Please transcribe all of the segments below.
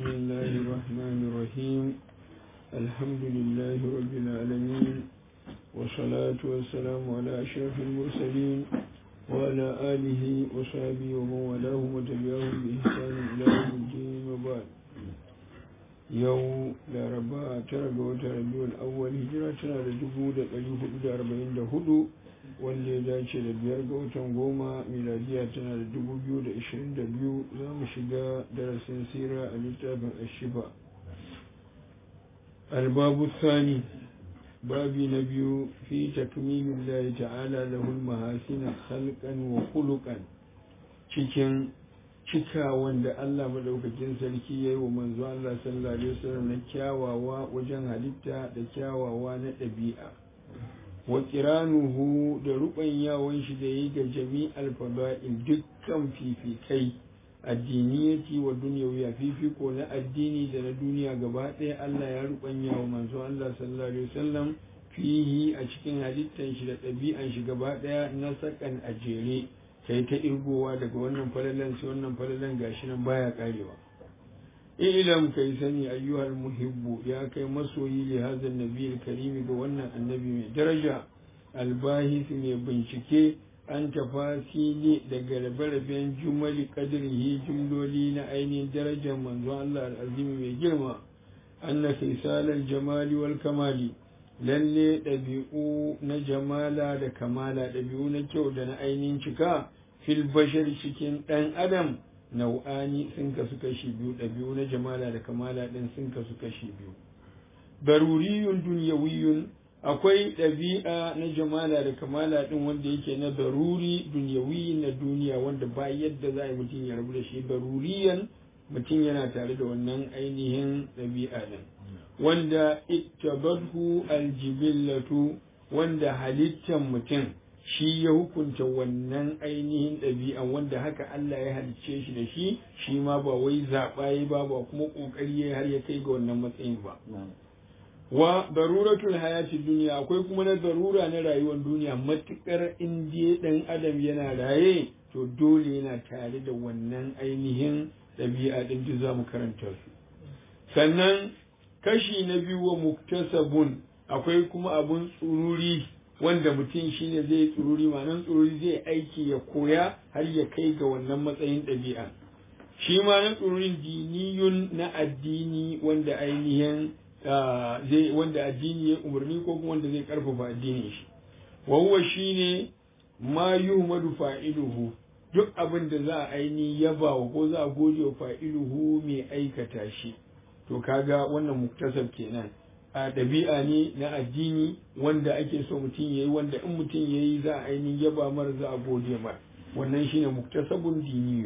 بسم الله الرحمن الرحيم الحمد لله رب العالمين والصلاة والسلام على أشرف المرسلين وعلى آله وصحبه ومن والاه وتبعهم بإحسان إلى يوم الدين وبعد yau laraba tara ga watan rabiul awwal hijira tana da dubu da ɗari hudu da arba'in da hudu wanda ya dace da biyar ga watan goma miladiya tana da dubu biyu da ishirin da biyu za mu shiga darasin sira a littafin ashiba albabu sani babi na biyu fi takmimin lahi ta'ala lahul mahasina khalqan wa khuluqan cikin cika wanda Allah madaukakin sarki ya yi wa manzo Allah sallallahu alaihi wasallam na kyawawa wajen halitta da kyawawa na ɗabi'a wa qiranuhu da yawon shi da yi ga jami'al fada'il dukkan fifikai addiniyati wa dunyawiya fifiko na addini da na duniya gaba ɗaya Allah ya rubanya wa manzo Allah sallallahu alaihi wasallam fihi a cikin halittan shi da ɗabi'an shi gaba ɗaya na sakan a jere kai ta irgowa daga wannan falalan sai wannan falalan gashi nan baya karewa ilam kai sani ayyuhal muhibbu ya kai masoyi li hadha nabiyil karimi ga wannan annabi mai daraja albahis mai bincike an tafasili daga rabe-raben jumali kadrihi jumloli na ainihin darajar manzon Allah al'azimi mai girma anna khisalal jamali wal kamali lalle ɗabi'u na jamala da kamala ɗabi'u na kyau da na ainihin cika fil bashar cikin ɗan adam nau'ani sun kasu kashi biyu ɗabi'u na jamala da kamala ɗin sun kasu kashi biyu daruriyun dunyawiyun akwai ɗabi'a na jamala da kamala ɗin wanda yake na daruri dunyawi na duniya wanda ba yadda za a yi mutum ya rabu da shi daruriyan mutum yana tare da wannan ainihin ɗabi'a ɗin wanda ittabadhu aljibillatu wanda halittan mutum shi ya hukunta wannan ainihin ɗabi'an wanda haka Allah ya halicce shi da shi shi ma ba wai zaɓa ya ba ba kuma ƙoƙari ya har ya kai ga wannan matsayin ba wa daruratul hayati duniya akwai kuma na darura na rayuwar duniya matukar indiya ɗan adam yana raye to dole yana tare da wannan ainihin ɗabi'a ɗin duk za mu karanta su sannan kashi na biyu wa muktasabun akwai kuma abun tsururi wanda mutum shine zai tsururi ma'anan tsururi zai aiki ya koya har ya kai ga wannan matsayin ɗabi'a shi ma na tsururin diniyun na addini wanda ainihin zai wanda addini ya umarni ko kuma wanda zai karfafa addinin shi wa huwa shine ma yuhmadu fa'iluhu duk abin da za a aini yaba wa ko za a gode wa fa'iluhu mai aikata shi to kaga wannan muktasab kenan a ɗabi'a ne na addini wanda ake so mutum yayi wanda in mutum yayi za a ainihin yaba mar za a gode mar wannan shine muktasabun diniyu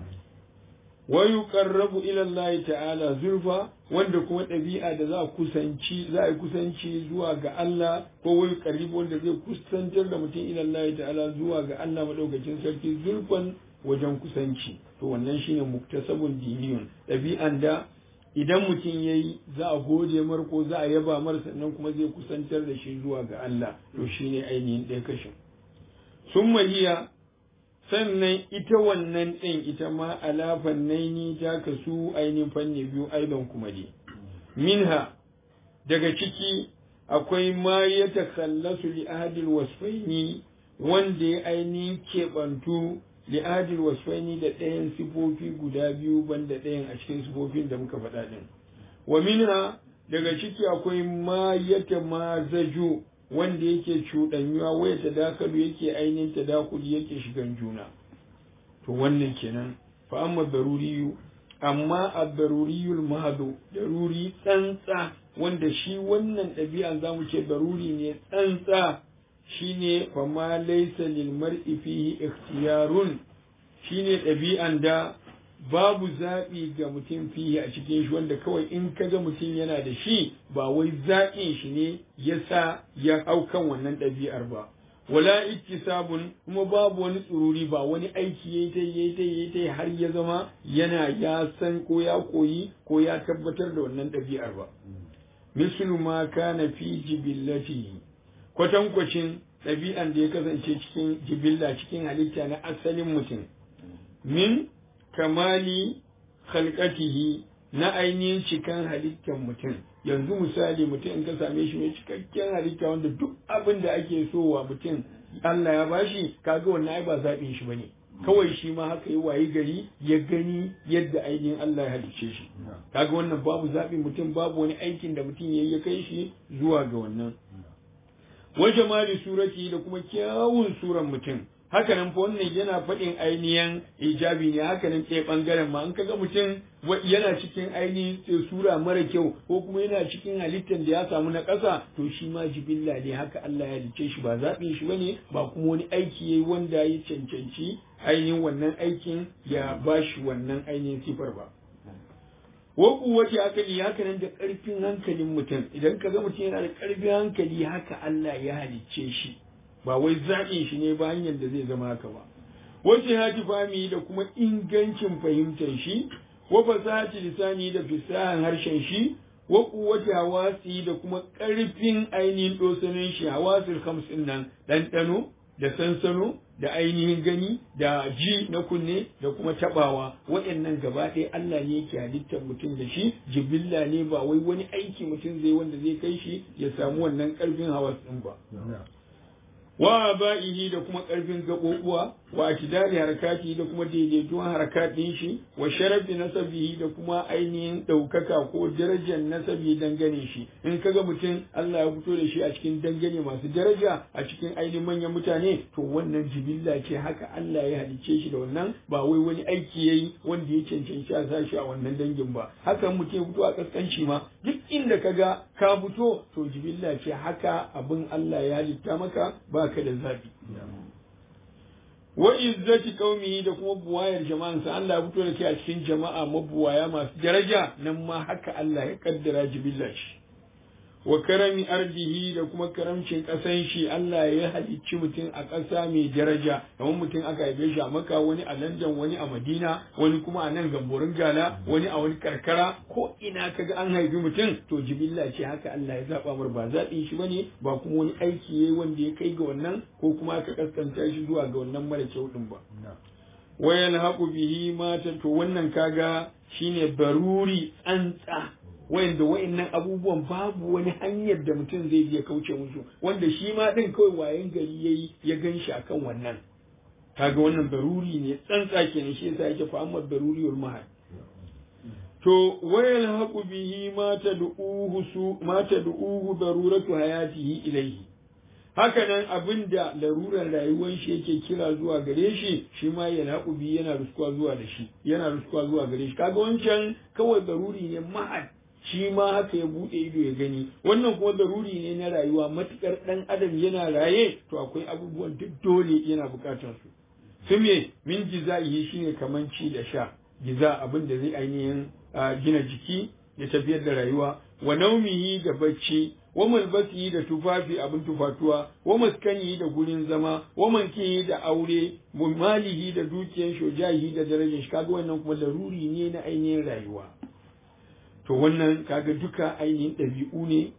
wa yuqarrabu ila Allah ta'ala zulfa wanda kuma ɗabi'a da za a kusanci za a kusanci zuwa ga Allah ko wa yuqarribu wanda zai kusantar da mutum ila Allah ta'ala zuwa ga Allah madaukakin sarki zulfan wajen kusanci to wannan shine muktasabun diniyun ɗabi'an da idan mutum ya yi za a gode mar ko za a yaba mar sannan kuma zai kusantar da shi zuwa ga Allah to shi ne ainihin ɗaya kashin sun mahiya sannan ita wannan ɗin ita ma alafan naini ta kasu ainihin fanni biyu aidan kuma dai minha daga ciki akwai ma ya takallasu li ahadil wasfaini wanda ya ainihin keɓantu li'adil wasfaini da ɗayan sifofi guda biyu banda ɗayan a cikin sifofin da muka faɗa ɗin wa minha daga ciki akwai ma yata ma zaju wanda yake cuɗanyuwa waya ta dakalu yake ainihin ta dakuli yake shigan juna to wannan kenan fa amma daruriyu amma a daruriyul mahadu daruri tsantsa wanda shi wannan ɗabi'an zamu ce daruri ne tsantsa shine fama laysa lil mar'i fihi ikhtiyarun shine ɗabi'an da babu zaɓi ga mutum fihi a cikin shi wanda kawai in kaga mutum yana da shi ba wai zaɓin shi ne yasa ya hau kan wannan ɗabi'ar ba wala iktisabun kuma babu wani tsururi ba wani aiki yayi ta yayi ta yayi ta har ya zama yana ya san ko ya koyi ko ya tabbatar da wannan ɗabi'ar ba mislu ma kana fi jibillatihi kwatankwacin ɗabi'an da ya kasance cikin jibilla cikin halitta na asalin mutum min kamali khalqatihi na ainihin cikan halittar mutum yanzu misali mutum in ka same shi mai cikakken halitta wanda duk abin da ake so wa mutum Allah ya bashi kaga wannan ai ba zaɓin shi bane kawai shi ma haka yi wayi gari ya gani yadda ainihin Allah ya halicce shi kaga wannan babu zaɓin mutum babu wani aikin da mutum yayi ya kai shi zuwa ga wannan wa jamali surati da kuma kyawun suran mutum haka nan fa wannan yana faɗin ainihin ijabi ne haka nan ɗaya ɓangaren ma in kaga mutum yana cikin ainihin sura mara kyau ko kuma yana cikin halittar da ya samu na ƙasa to shi ma jibilla ne haka Allah ya halicce shi ba zaɓin shi bane ba kuma wani aiki yayi wanda ya cancanci ainihin wannan aikin ya bashi wannan ainihin sifar ba wa kuwace hankali haka nan da ƙarfin hankalin mutum idan ka ga mutum yana da ƙarfin hankali haka Allah ya halicce shi ba wai zaɓin shi ne ba hanyar da zai zama haka ba wace hati fami da kuma ingancin fahimtar shi wa fasahati lisani da fisahan harshen shi wa kuwace hawasi da kuma ƙarfin ainihin dosanin shi hawasil hamsin nan ɗanɗano da sansano da ainihin gani da ji na kunne da kuma tabawa waɗannan gaba ɗaya Allah ne yake halittar mutum da shi jibilla ne ba wai wani aiki mutum zai wanda zai kai shi ya samu wannan ƙarfin hawas ɗin ba wa ba'ihi da kuma ƙarfin gaɓoɓuwa wa atidari harakati da kuma daidaituwan harakatin shi wa sharafi nasabihi da kuma ainihin ɗaukaka ko darajar nasabi dangane shi in kaga mutum Allah ya fito da shi a cikin dangane masu daraja a cikin ainihin manyan mutane to wannan jibilla ce haka Allah ya halicce shi da wannan ba wai wani aiki yayi wanda ya cancanci a sashi a wannan dangin ba haka mutum ya fito a kaskanci ma duk inda kaga ka fito to jibilla ce haka abin Allah ya halitta maka baka da zabi wa izzati qaumihi da kuma buwayar jama'ansa Allah ya fito da kai a cikin jama'a mabuwaya masu daraja nan ma haka Allah ya kaddara jibilla shi wa karami ardihi da kuma karamcin ƙasan shi Allah ya halicci mutum a ƙasa mai daraja kamar mutum aka haife shi a maka wani a London wani a Madina wani kuma a nan gamborin gala wani a wani karkara ko ina kaga an haifi mutum to jibilla ce haka Allah ya zaba mar ba zaɓin shi bane ba kuma wani aiki yayi wanda ya kai ga wannan ko kuma aka kaskanta shi zuwa ga wannan mara kyau din ba wayan haƙu bihi mata to wannan kaga shine baruri tsantsa wayanda wayannan abubuwan babu wani hanyar da mutum zai je kauce musu wanda shi ma din kawai wayan gari yayi ya gan shi akan wannan kaga wannan baruri ne tsantsa kenan shi yasa yake fa'amar baruri wal mahal to wayal haqu bihi ma tad'uhu su ma tad'uhu daruratu hayatihi ilayhi haka nan abinda larurar rayuwar shi yake kira zuwa gare shi shi ma yana bihi yana ruskuwa zuwa da shi yana ruskuwa zuwa gare shi kaga wancan kawai daruri ne mahal shi ma haka ya buɗe ido ya gani wannan kuma daruri ne na rayuwa matukar ɗan adam yana raye to akwai abubuwan duk dole yana buƙatar su su me min jiza'ihi shine kaman ci da sha giza abin da zai ainihin gina jiki ya tafiyar da rayuwa wa naumihi da bacci wa malbasihi da tufafi abin tufatuwa wa maskanihi da gurin zama wa mankihi da aure wa malihi da dukiyar shojahi da darajar shi kaga wannan kuma daruri ne na ainihin rayuwa to wannan kaga duka ainihin ɗabi'u ne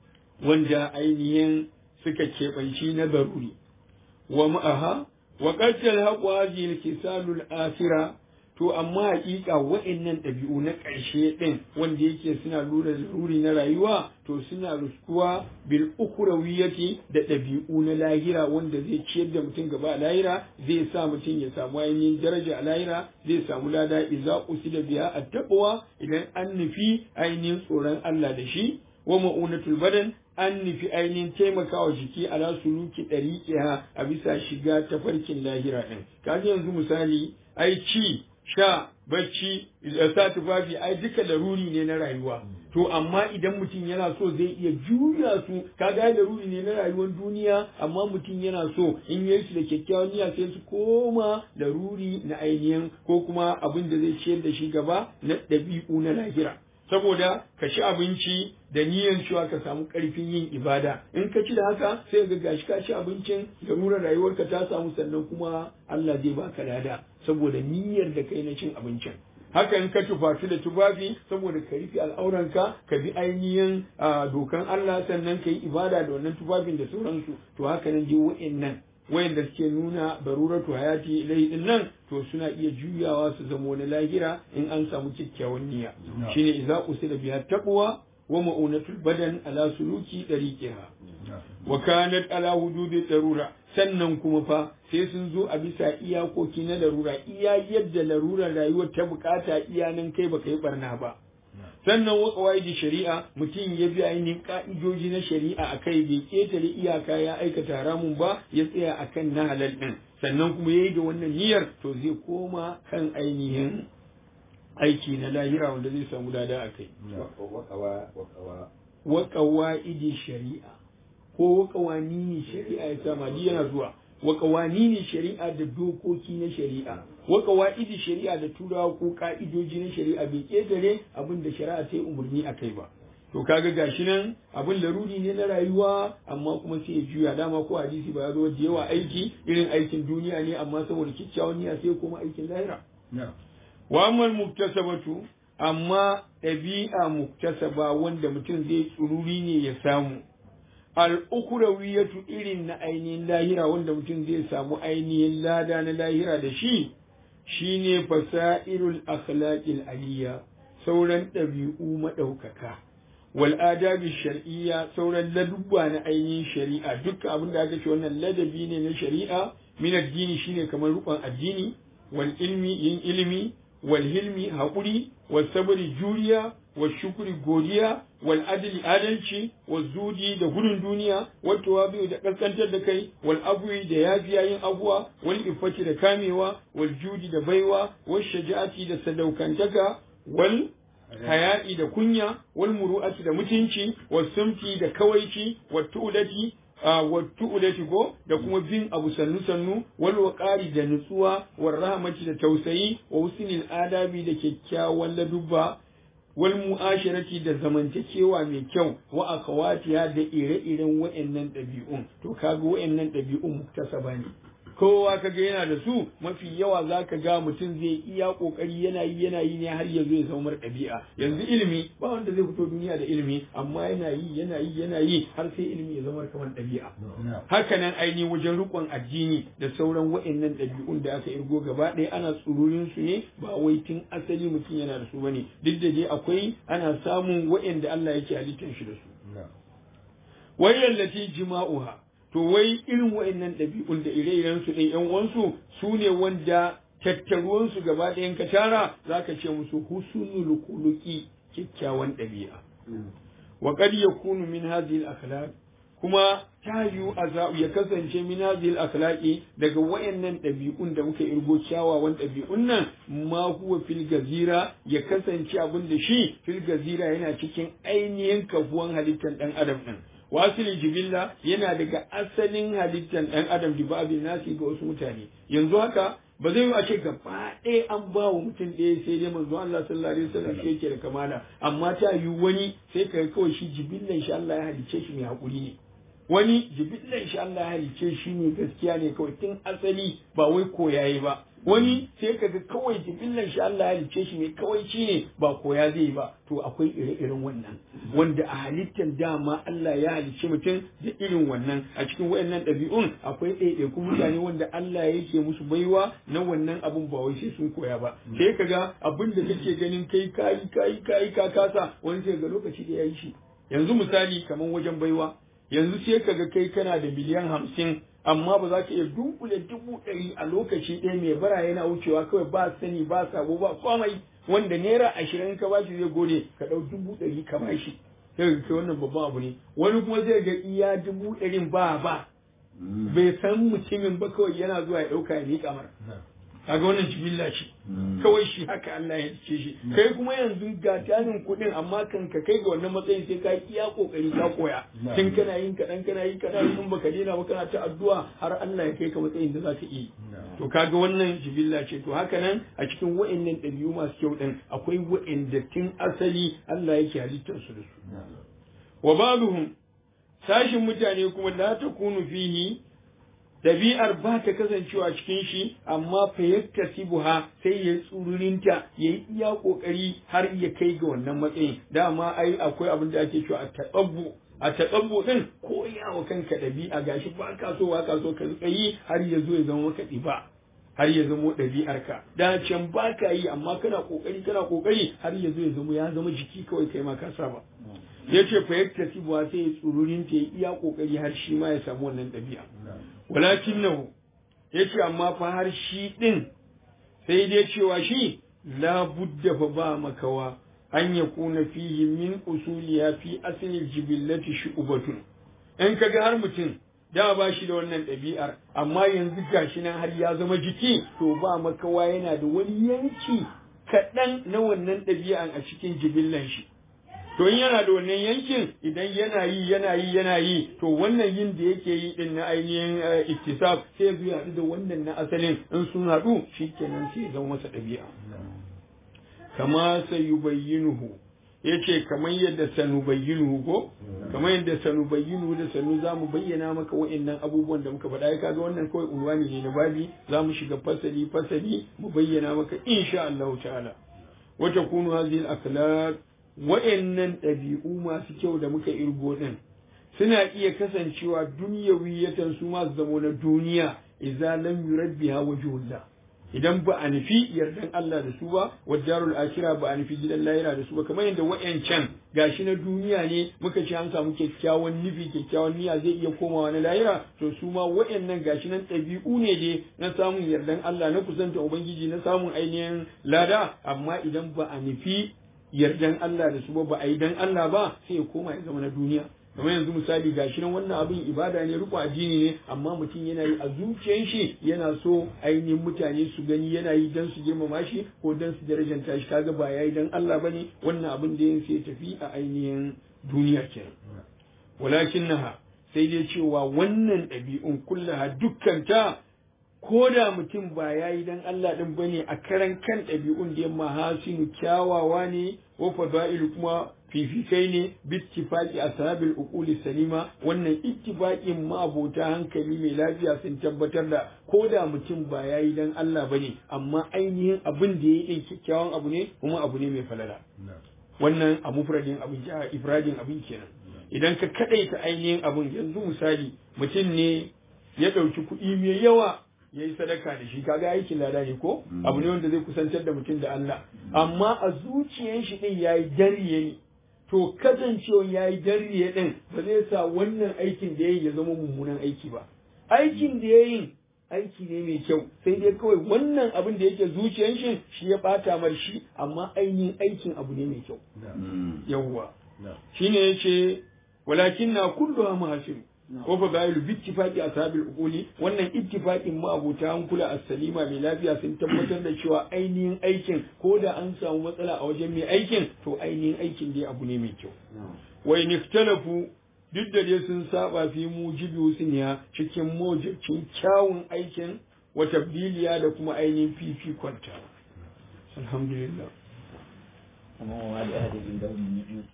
wanda ainihin suka keɓanci na daruri wa ma'aha wa ƙarshen haƙwa hadhihi kisalul asira to amma haƙiƙa wa'annan ɗabi'u na ƙarshe ɗin wanda yake suna lura daruri na rayuwa to suna ruskuwa bil ukhrawiyati da ɗabi'u na lahira wanda zai ciyar da mutum gaba a lahira zai sa mutum ya samu ainihin daraja a lahira zai samu lada idza usida biha at-taqwa idan an nufi ainihin tsoron Allah da shi wa ma'unatul badan an nufi ainihin taimakawa jiki ala suluki ɗariƙiha a bisa shiga tafarkin lahira ɗin kaji yanzu misali ai ci sha bacci sa tufafi ai duka laruri ne na rayuwa to amma idan mutum yana so zai iya juya su kaga laruri ne na rayuwar duniya amma mutum yana so in yi su da kyakkyawan niyya sai su koma laruri na ainihin ko kuma abin da zai ciyar da shi gaba na ɗabi'u na lahira saboda ka ci abinci da niyyar cewa ka samu ƙarfin yin ibada in ka ci da haka sai ga gashi ka ci abincin larurar rayuwarka ta samu sannan kuma Allah zai baka lada saboda niyyar da kai na cin abincin haka in ka tufatu da tufafi saboda ka rufe al'auranka ka bi ainihin dokan Allah sannan ka yi ibada da wannan tufafin da sauransu to haka nan dai wa'annan wayanda suke nuna baruratu hayati ilai din nan to suna iya juyawa su zama wani lahira in an samu kyakkyawan niyya shine idza usila biha taqwa wa ma'unatul badan ala suluki dariqiha wa kanat ala hududi darura sannan kuma fa sai sun zo a bisa iyakoki na larura iya yadda larurar rayuwar ta bukata iya nan kai baka yi barna ba sannan wa qawaidi shari'a mutum ya bi ainihin ka'idoji na shari'a akai bai ketare iyaka ya aikata haramun ba ya tsaya akan na halal din sannan kuma yayi da wannan niyyar to zai koma kan ainihin aiki na lahira wanda zai samu lada akai wa qawaidi shari'a ko qawanini shari'a ya sama yana zuwa wa qawanini shari'a da dokoki na shari'a wa qawaidi shari'a da turawa ko ka'idoji na shari'a bai kedare abin da shari'a ta yi umarni a kai ba to kaga gashi nan abin laruri ne na rayuwa amma kuma sai ya juya dama ko hadisi ba ya zo da yawa aiki irin aikin duniya ne amma saboda kyakkyawan niyya sai kuma aikin lahira wa ammal muktasabatu amma ɗabi'a muktasaba wanda mutum zai tsururi ne ya samu al'ukurawiyatu irin na ainihin lahira wanda mutum zai samu ainihin lada na lahira da shi shine fasairul akhlaqil aliyya sauran ɗabi'u maɗaukaka wal adabi shar'iyya sauran ladubba na ainihin shari'a dukkan abin da aka ce wannan ladabi ne na shari'a min addini shine kamar rukun addini wal ilmi yin ilimi wal hilmi haƙuri wal sabri juriya wal shukri godiya wal adli adalci wal zudi da gudun duniya wal tawabi da kaskantar da kai wal abwi da yafiya yin abuwa wal ifati da kamewa wal judi da baiwa wal shaja'ati da sadaukantaka wal haya'i da kunya wal muru'ati da mutunci wal sumti da kawaici wal tu'lati wa tu'lati go da kuma bin abu sannu sannu wal waqari da nutsuwa wal rahmati da tausayi wa husnil adabi da kyakkyawan ladubba wal mu'ashirati da zamantakewa mai kyau wa akhawatiha da ire-iren wa'annan ɗabi'un to kaga wa'annan ɗabi'un muktasaba ne kowa kaga yana da su mafi yawa zaka ga mutum zai iya kokari yana yi yana yi ne har ya zo ya zama ɗabi'a yanzu ilimi ba wanda zai fito duniya da ilimi amma yana yi yana yi yana yi har sai ilimi ya zama kamar ɗabi'a haka nan ainihin wajen rikon addini da sauran wa'annan ɗabi'un da aka irgo gaba ɗaya ana tsururin su ne ba wai tun asali mutum yana da su bane duk da dai akwai ana samun wa'anda Allah yake halittar shi da su wayyallati jima'uha to wai irin wa'annan ɗabi'un da ire-iren su ɗin ƴan uwansu su ne wanda tattaruwan su gaba ɗayan ka tara zaka ce musu husnul khuluqi kyakkyawan ɗabi'a wa qad yakunu min hadhihi al-akhlaq kuma ta yiwu a ya kasance min hadhihi al-akhlaqi daga wayannan ɗabi'un da muka irgo kyawawan ɗabi'un nan ma huwa fil gazira ya kasance abin da shi fil gazira yana cikin ainihin kafuwan halittar ɗan adam ɗin wasili jibilla yana daga asalin halittar ɗan adam da babin nasi ga wasu mutane yanzu haka ba zai yi a ce gaba ɗaya an ba wa mutum ɗaya sai dai manzo Allah sallallahu alaihi wasallam shi yake da kamala amma ta yi wani sai ka kawai shi jibillan shi Allah ya halicce shi mai hakuri ne wani jibillan shi Allah ya halicce shi ne gaskiya ne kawai tun asali ba wai koyaye ba wani sai kaga kawai jibillan shi Allah ya halicce shi ne kawai shi ne ba koya zai ba to akwai ire-iren wannan wanda a halittar dama Allah ya halicce mutum da irin wannan a cikin wayannan ɗabi'un akwai ɗaiɗaikun mutane wanda Allah yake musu baiwa na wannan abun ba wai sai sun koya ba sai kaga abin da kake ganin kai kayi kayi kayi ka kasa wani sai ga lokaci da ya yi shi yanzu misali kamar wajen baiwa yanzu sai kaga kai kana da miliyan hamsin amma ba za ka iya dunkule dubu ɗari a lokaci ɗaya mai bara yana wucewa kawai ba sani ba sabo ba komai wanda naira ashirin ka bashi zai gode ka ɗau dubu ɗari ka bashi sai ka kai wannan babban abu ne wani kuma zai ga iya dubu ɗarin ba ba bai san mutumin ba kawai yana zuwa ya ɗauka ya miƙa mara kaga wannan jibilla ce kawai shi haka Allah ya ce shi kai kuma yanzu ga tarin kuɗin amma kan ka kai ga wannan matsayin sai ka iya kokari ka koya tun kana yin kaɗan kana yin kaɗan in baka daina ba kana ta addu'a har Allah ya kai ka matsayin da za ka iya to kaga wannan jibilla ce to haka nan a cikin wa'annan ɗabi'u masu kyau ɗin akwai wa'anda tun asali Allah yake halittar su da su wa babuhum sashin mutane kuma la takunu fihi ɗabi'ar ba ta kasancewa cikin shi amma fa yaktasibuha sai ya tsururinta ya yi iya ƙoƙari har ya kai ga wannan matsayin dama ai akwai abin da ake cewa a taɓabbu a taƙabbu ɗin koya wa kanka ɗabi'a gashi ba ka so ba ka so ka yi har ya zo ya zama maka ɗiba har ya zamo ɗabi'arka da can ba ka yi amma kana ƙoƙari kana ƙoƙari har ya zo ya zama ya zama jiki kawai kai ma ka saba ya ce fa yakta sibuwa sai ya tsururin ta iya ƙoƙari har shi ma ya samu wannan ɗabi'a walakin nahu ya ce amma fa har shi ɗin sai dai cewa shi la budda fa ba makawa an ya kuna fihi min usuliya fi asalin jibillati shu'batun in kaga har mutum da ba shi da wannan ɗabi'ar amma yanzu gashi nan har ya zama jiki to ba makawa yana da wani yanki kaɗan na wannan ɗabi'an a cikin jibillan shi to in yana da wannan yankin idan yana yi yana yi yana yi to wannan yin da yake yi din na ainihin iktisab sai ya haɗu da wannan na asalin in sun haɗu shikenan sai ya zama masa ɗabi'a kama sayubayyinuhu yace kamar yadda sanubayyinuhu ko kamar yadda sanubayyinuhu da sanu zamu bayyana maka wa'annan abubuwan da muka faɗa ya kaga wannan kawai unwani ne na babi zamu shiga fasali fasali mu bayyana maka insha Allah ta'ala wa takunu hadhihi al-akhlaq wa'annan ɗabi'u masu kyau da muka irgo din suna iya kasancewa dunyawiyatan su ma zamo na duniya idza lam yurabbiha wajhullah idan ba a nufi yardan Allah da su ba wajarul akira ba a nufi gidan lahira da su ba kamar yadda wa'yancan gashi na duniya ne muka ce an samu kyakkyawan nufi kyakkyawan niyya zai iya komawa na lahira to su ma wa'yannan gashi nan ɗabi'u ne dai na samun yardan Allah na kusanta ubangiji na samun ainihin lada amma idan ba a nufi yardan Allah da su ba ba a yi dan Allah ba sai ya koma ya zama na duniya kamar yanzu misali gashi nan wannan abin ibada ne riko addini ne amma mutum yana yi a zuciyar shi yana so ainihin mutane su gani yana yi dan su girmama shi ko dan su darajanta shi kaga ba yayi dan Allah bane wannan abin da yin sai tafi a ainihin duniya kenan walakin naha sai dai cewa wannan ɗabi'un kullaha dukkanta ko da mutum ba ya yi dan Allah ɗin ba ne a karan kan ɗabi'un da yamma hasinu kyawawa ne wa fada'ilu kuma fifikai ne bittifaqi ashabil uquli salima wannan ittifaqin ma'abota hankali mai lafiya sun tabbatar da ko da mutum ba ya yi dan Allah ba ne amma ainihin abin da ya yi ɗin kyakkyawan abu ne kuma abu ne mai falala wannan a mufradin abin ifradin abin kenan idan ka kaɗaita ainihin abin yanzu misali mutum ne ya ɗauki kuɗi mai yawa ya yi sadaka da shi kaga aikin lada ne ko abu ne wanda zai kusantar da mutum da Allah amma a zuciyar shi din yayi dariye ne to kasancewa yayi dariye din ba zai sa wannan aikin da yayi ya zama mummunan aiki ba aikin da yayi aiki ne mai kyau sai dai kawai wannan abin da yake zuciyar shi shi ya bata mar shi amma ainihin aikin abu ne mai kyau yawwa shine yace walakin na kullu mahasir ko fa bayilu bi ittifaqi ashabil uquli wannan ittifaqin ma abuta hankula as-salima mai lafiya sun tabbatar da cewa ainihin aikin ko da an samu matsala a wajen mai aikin to ainihin aikin dai abu ne mai kyau wa in ikhtalafu duk da dai sun saba fi mujibi husniya cikin mujibcin kyawun aikin wa tabdiliya da kuma ainihin fifikonta alhamdulillah